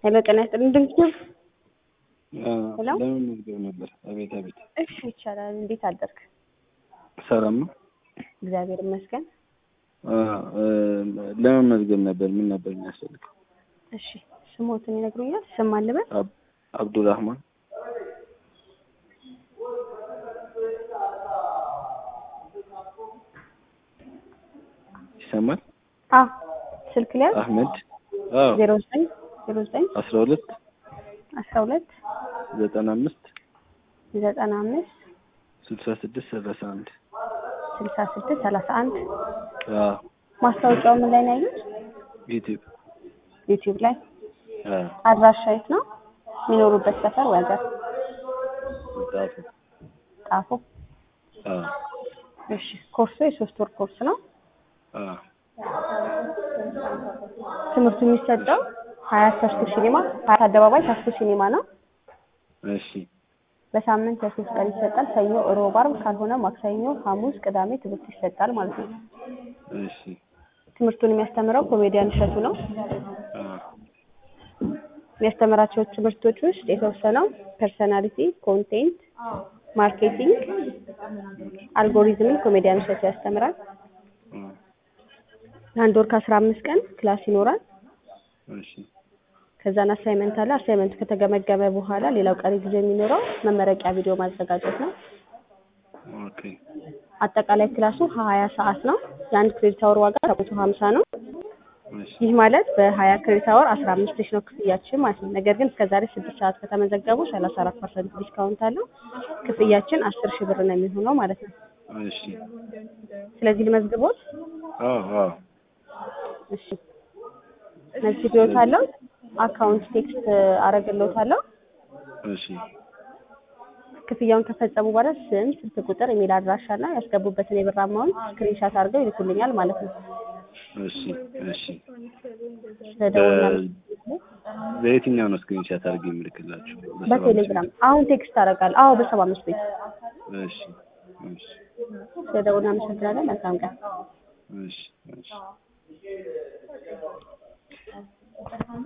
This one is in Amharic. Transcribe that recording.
ሄሎ ጤና ይስጥልኝ ድንግት ሄሎ? ለምን መዝገብ ነበር? አቤት አቤት። እሺ ይቻላል። እንዴት አደርክ? ሰላም ነው። እግዚአብሔር ይመስገን። ለምን መዝገብ ነበር? ምን ነበር የሚያስፈልገው? እሺ ስሞትን ይነግሩኛል? ስም አልበል አብ- አብዱራህማን ይሰማል? አዎ ስልክ ላይ አህመድ አዎ ዜሮ ዘጠኝ ዜሮ ዘጠኝ አስራ ሁለት አስራ ሁለት ዘጠና አምስት ዘጠና አምስት ስልሳ ስድስት ሰላሳ አንድ ስልሳ ስድስት ሰላሳ አንድ አዎ ማስታወቂያው ምን ላይ ነው ያዩት? ዩቲዩብ ዩቲዩብ ላይ። አዎ አድራሻ የት ነው? የሚኖሩበት ሰፈር ወይ ሀገር? ጣፉ ጣፎ። አዎ እሺ ኮርሱ የሶስት ወር ኮርስ ነው። አዎ ትምህርቱ የሚሰጠው ሀያት ተስኩ ሲኒማ ሀያት አደባባይ ተስኩ ሲኒማ ነው። እሺ በሳምንት ለሶስት ቀን ይሰጣል። ሰኞ፣ ሮብ፣ ዓርብ ካልሆነ ማክሰኞ፣ ሐሙስ፣ ቅዳሜ ትምህርት ይሰጣል ማለት ነው። እሺ ትምህርቱን የሚያስተምረው ኮሜዲያን እሸቱ ነው። አዎ የሚያስተምራቸው ትምህርቶች ውስጥ የተወሰነው ፐርሰናሊቲ፣ ኮንቴንት፣ ማርኬቲንግ፣ አልጎሪዝምን ኮሜዲያን እሸቱ ያስተምራል። አዎ ለአንድ ወር ከአስራ አምስት ቀን ክላስ ይኖራል። እሺ ከዛን አሳይመንት አለ። አሳይመንቱ ከተገመገመ በኋላ ሌላው ቀሪ ጊዜ የሚኖረው መመረቂያ ቪዲዮ ማዘጋጀት ነው። ኦኬ አጠቃላይ ክላሱ ሀያ ሰዓት ነው። የአንድ ክሬዲት አወር ዋጋ ሰባት መቶ ሀምሳ ነው። እሺ ይህ ማለት በሀያ ክሬዲት አወር አስራ አምስት ሺህ ነው ክፍያችን ማለት ነው። ነገር ግን እስከዛሬ ስድስት ሰዓት ከተመዘገቡ ሰላሳ አራት ፐርሰንት ዲስካውንት አለው። ክፍያችን አስር ሺህ ብር ነው የሚሆነው ማለት ነው። እሺ ስለዚህ ልመዝግቦት። አዎ አዎ እሺ መዝግቤዎታለሁ። አካውንት ቴክስት አረግልዎታለሁ። እሺ ክፍያውን ከፈጸሙ በኋላ ስም፣ ስልክ ቁጥር፣ ኢሜል አድራሻ እና ያስገቡበትን የብር አማውንት ስክሪንሻት አድርገው ይልኩልኛል ማለት ነው። እሺ እሺ ስለደወልና በየትኛው ነው ስክሪንሻት አድርጌ የምልክላችሁ? በቴሌግራም አሁን ቴክስት አደርጋለሁ። አዎ በሰባ አምስት ቤት እሺ እሺ ስለደወልና አመሰግናለን። መልካም ቀን። እሺ እሺ